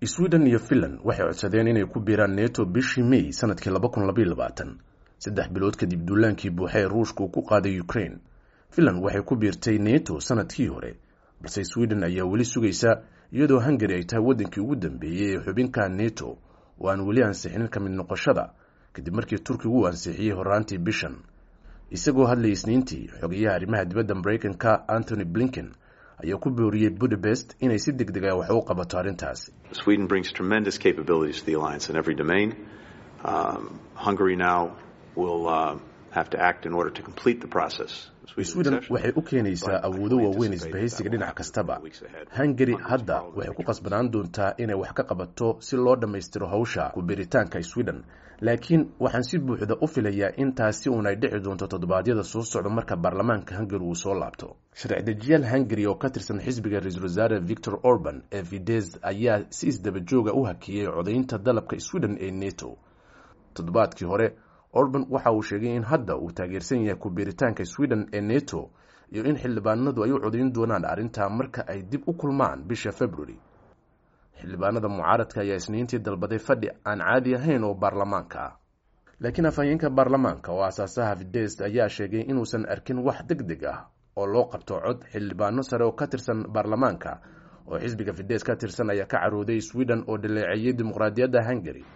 sweden iyo finland waxay codsadeen inay ku biiraan neto bishii may sanadkii laba kun labaiyo labaatan saddex bilood kadib duulaankii buuxa ee ruushka uu ku qaaday ukraine finland waxay ku biirtay neto sanadkii hore balse sweden ayaa weli sugaysa iyadoo hungari ay tahay waddankii ugu dambeeyey ee xubinka neto oo aan weli ansixinin ka mid noqoshada kadib markii turkigu uu ansixiyey horaantii bishan isagoo hadlayay isniintii xogeyaha arrimaha dibadda maraykanka antony blinken ayaa ku booriyey budapest inay si deg deg ah wax u qabato arrintaas Sweden brings tremendous capabilities to the alliance in every domain. Um, Hungary now will uh, have to act in order to complete the process. sweden waxay u keenaysaa awoodo waaweyn isbahaysiga dhinac kastaba hungari hadda waxay ku qasbanaan doontaa inay wax ka qabato si loo dhammaystiro hawsha ku biritaanka sweden laakiin waxaan si buuxda u filayaa in taasi uun ay dhici doonto toddobaadyada soo socda marka baarlamaanka hungari uu soo laabto sharci dejiyaal hungari oo ka tirsan xisbiga ra-iisul wasaare victor orban ee fides ayaa si isdaba jooga u hakiyey codaynta dalabka sweden ee neto toddobaadkii hore orban waxa uu sheegay in hadda uu taageersan yahay ku-biiritaanka sweden ee neto iyo in xildhibaanadu ay u codayn doonaan arrintaa marka ay dib u kulmaan bisha february xildhibaanada mucaaradka ayaa isniintii dalbaday fadhi aan caadi ahayn oo baarlamaanka ah laakiin afhayeenka baarlamaanka oo aasaasaha fides ayaa sheegay inuusan arkin wax deg deg ah oo loo qabto cod xildhibaano sare oo ka tirsan baarlamaanka oo xisbiga fides ka tirsan ayaa ka carooday sweden oo dhaleeceeyey dimuqraadiyadda hungari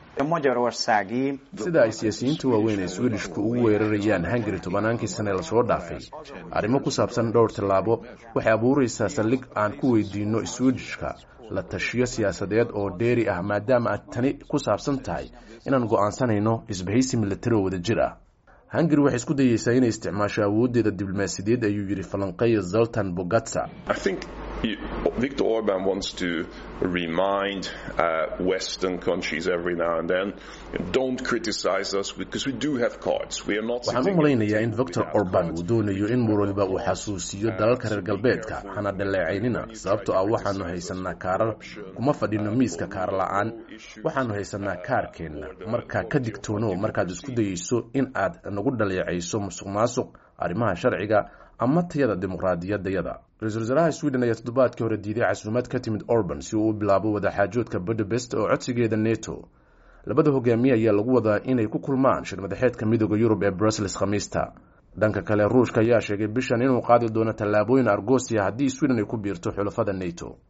sida ay siyaasiyiinta waaweyn ee swedishku ugu weerarayaan hungari tobannaankii sane lasoo dhaafay arrimo ku saabsan dhowr tallaabo waxay abuuraysaa saldhig aan ku weydiino swedishka la tashiyo siyaasadeed oo dheeri ah maadaama aad tani ku saabsan tahay inaan go'aansanayno isbahaysi milatari oo wada jir ah hungari waxay isku dayeysaa inay isticmaasho awooddeeda diblomaasiyadeed ayuu yidhi falanqeeya zoltan bogatsa Viktor Orban wants to remind uh, Western countries every now and then, don't criticize us because we do have cards. We are not. waxaan u malaynayaa in victor orban uu doonayo in mar waliba uu xasuusiyo dalalka reer galbeedka hana dhaleecaynina sababtoo ah waxaanu haysanaa kaarar kuma fadhino miiska kaar la-aan waxaanu haysanaa kaarkeenna markaa ka digtoono markaad isku dayeyso in aad nagu dhaleecayso musuq maasuq arrimaha sharciga ama tayada dimuqraadiyaddayada ra-iisul wasaaraha sweden ayaa toddobaadkii hore diiday casuumad ka timid orban si uu u bilaabo wadaxaajoodka budapest oo codsigeeda neto labada hogaamiye ayaa lagu wadaa inay ku kulmaan shir madaxeedka midooda yurub ee brussels khamiista dhanka kale ruushka ayaa sheegay bishan inuu qaadi doono tallaabooyin argosia haddii sweden ay ku biirto xulafada neto